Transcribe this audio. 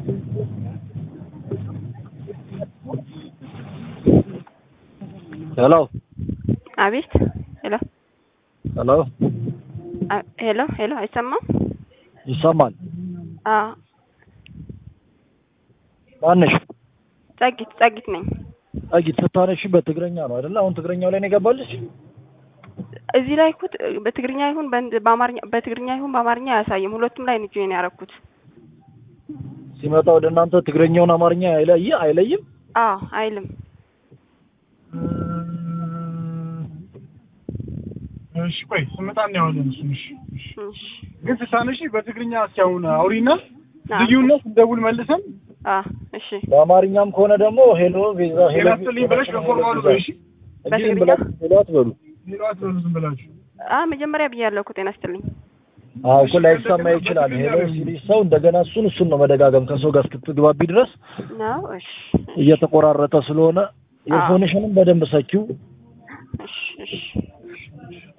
ሄሎ አቤት። ሄሎ ሄሎ አ- ሄሎ ሄሎ፣ አይሰማም? ይሰማል። አዎ፣ ማነሽ? ጸጊት ጸጊት ነኝ። ጸጊት ስታነሺ በትግረኛ ነው አይደለ? አሁን ትግረኛው ላይ ነው የገባልሽ? እዚህ ላይ እኮ ት- በትግርኛ ይሁን በእንድ- በአማርኛ በትግርኛ ይሁን በአማርኛ አያሳይም። ሁለቱም ላይ ነው ጆይን ያደረኩት። ሲመጣ ወደ እናንተ ትግረኛውን አማርኛ አይለይ አይለይም? አዎ፣ አይልም። እሺ ቆይ ስመጣ እናየዋለን። እሱን እሺ እሺ። እሺ። ግን ስታነሺ በትግርኛ እስኪ አሁን አውሪና አዎ፣ ልዩነት እንደውል መልሰን አዎ፣ እሺ። በአማርኛም ከሆነ ደግሞ ሄሎ ቪዛ ሄሎ ሌላ ስልኝ ብለሽ በፎርማሉ በይ እሺ። እንጂ ዝም በትግርኛ? ብላችሁ ሄሎ አትበሉ። ሌላ አትበሉ ዝም ብላችሁ። አዎ፣ መጀመሪያ ብያለሁ እኮ ጤና ይስጥልኝ። አዎ እኮ ላይሰማ ይችላል። ሄሎ ሲልሽ ሰው እንደገና እሱን እሱን ነው መደጋገም ከሰው ጋር እስክትግባቢ ድረስ ነው። እሺ፣ እየተቆራረጠ ስለሆነ የፎንሽንም በደንብ ሰኪው። እሺ፣ እሺ።